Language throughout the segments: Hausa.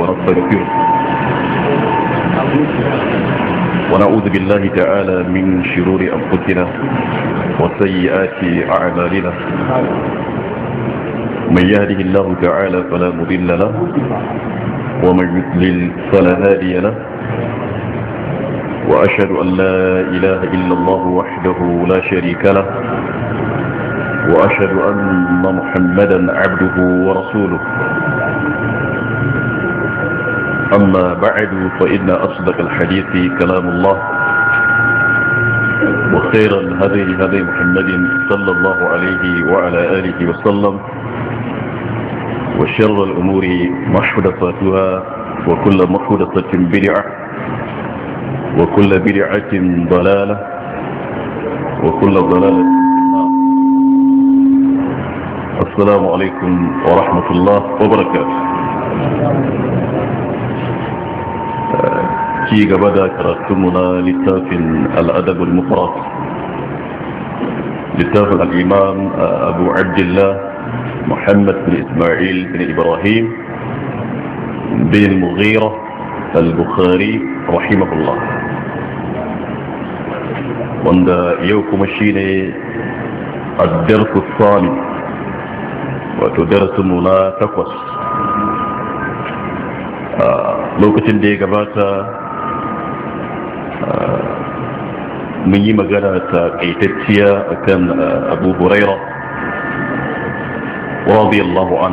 ونستغفره ونعوذ بالله تعالى من شرور أنفسنا وسيئات أعمالنا من يهده الله تعالى فلا مضل له ومن يضلل فلا هادي له وأشهد أن لا إله إلا الله وحده لا شريك له وأشهد أن محمدا عبده ورسوله أما بعد فإن أصدق الحديث كلام الله وخير الهدي هدي محمد صلى الله عليه وعلى آله وسلم وشر الأمور محدثاتها وكل محدثة بدعة وكل بدعة ضلالة وكل ضلالة السلام عليكم ورحمة الله وبركاته ci gaba da karatunmu na littafin al'adabul mufarat littafin al'imam abu abdullah muhammad bin ismail bin ibrahim bin mughira al-bukhari rahimahullah wanda yau kuma shine addarku sani wato darasinmu na takwas lokacin da ya gabata mun yi magana ta ƙaitacciya akan abu huraira radiyallahu an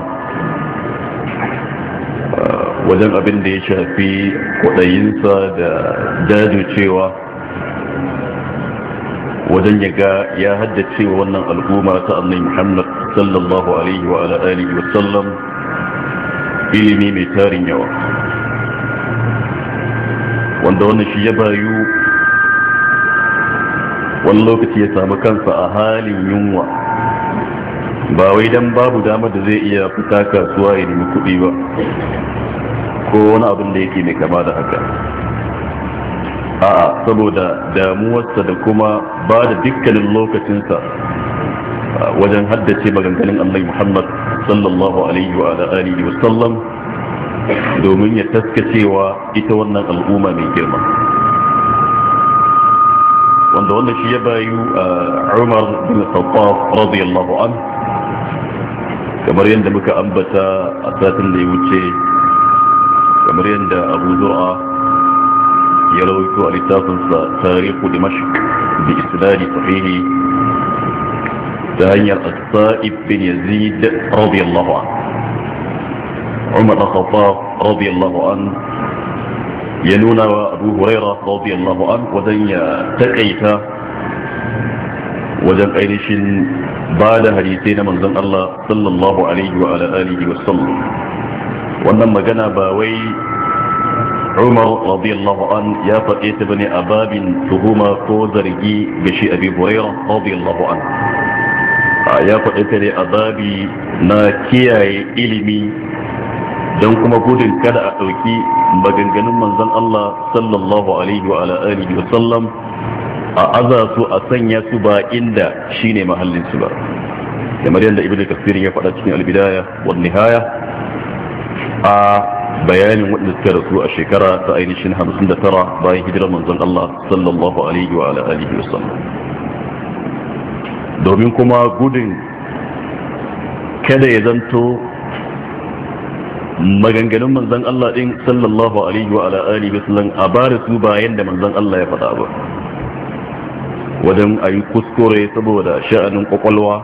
wajen abin da ya shafi kwaɗayinsa da jajircewa wajen ya ga ya haddace wannan al'umma ta annai muhammad sallallahu alaihi wa alihi wasallam ilimi mai tarin yawa wanda wannan shi ya bayu wani lokaci ya samu kansa a halin yunwa ba wai dan babu damar da zai iya fita kasuwa ya nemi kuɗi ba ko wani abin da yake mai kama da haka a'a saboda damuwarsa da kuma ba da dukkanin lokacinsa wajen haddace maganganun Allah Muhammad sallallahu alaihi wa alihi wa sallam domin ya taskacewa ita wannan al'umma mai girma wanda wannan shi ya bayu a umar bin khattab radiyallahu an kamar yadda muka ambata a satin da ya wuce kamar yadda abu zura ya rawaito a littafinsa tarihu dimashq bi isnadi sahihi ta hanyar as-sa'ib bin yazid radiyallahu anhu عمر الخطاب رضي الله عنه ينونا وأبو هريرة رضي الله عنه ودن تقيت ودن أينش بعد حديثين من ذن الله صلى الله عليه وعلى آله وسلم وأنما جنا باوي عمر رضي الله عنه يا فقيت بن أباب تهما فوزرجي بشي أبي هريرة رضي الله عنه ya faɗi ta ne azabi na kiyaye ilimi don kuma gudun kada a ɗauki maganganun manzon Allah sallallahu alaihi wa alihi wa sallam a aza su a sanya su ba inda shine mahallin su ba kamar yadda ibnu kasir ya faɗa cikin albidaya wa nihaya a bayanin waɗanda suka rasu a shekara ta ainihin 59 bayan hijirar manzon Allah sallallahu alaihi wa alihi wa sallam domin kuma gudun kada ya zanto maganganun manzan Allah din sallallahu alaihi wa ala alihi wasallam a bare su bayan da manzan Allah ya faɗa ba wajen ayi kuskure saboda sha'anin kwakwalwa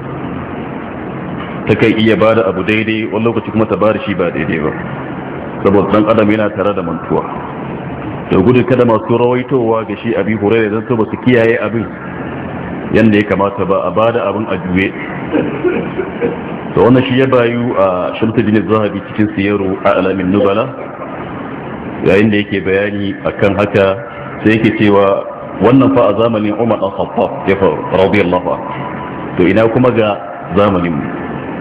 ta kai iya bada abu daidai wani lokaci kuma ta bada shi ba daidai ba saboda dan adam yana tare da mantuwa da gudun kada masu rawaitowa ga shi abi hurairah zan so ba su kiyaye abin yanda ya kamata ba a bada abin a juye da wannan shi ya bayu a shamta bin zahabi cikin siyaru a alamin nubala yayin da yake bayani akan haka sai yake cewa wannan fa a zamanin umar dan khattab ya faru radiyallahu anhu to ina kuma ga zamanin mu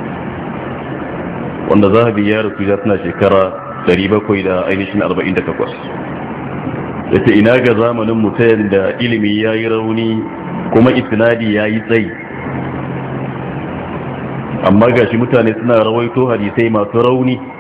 wanda zahabi ya rasu ya tana shekara 700 da ainihin 48 yace ina ga zamanin mu ta yanda ilimi yayi rauni kuma isnadi yayi tsayi amma gashi mutane suna rawaito hadisai masu rauni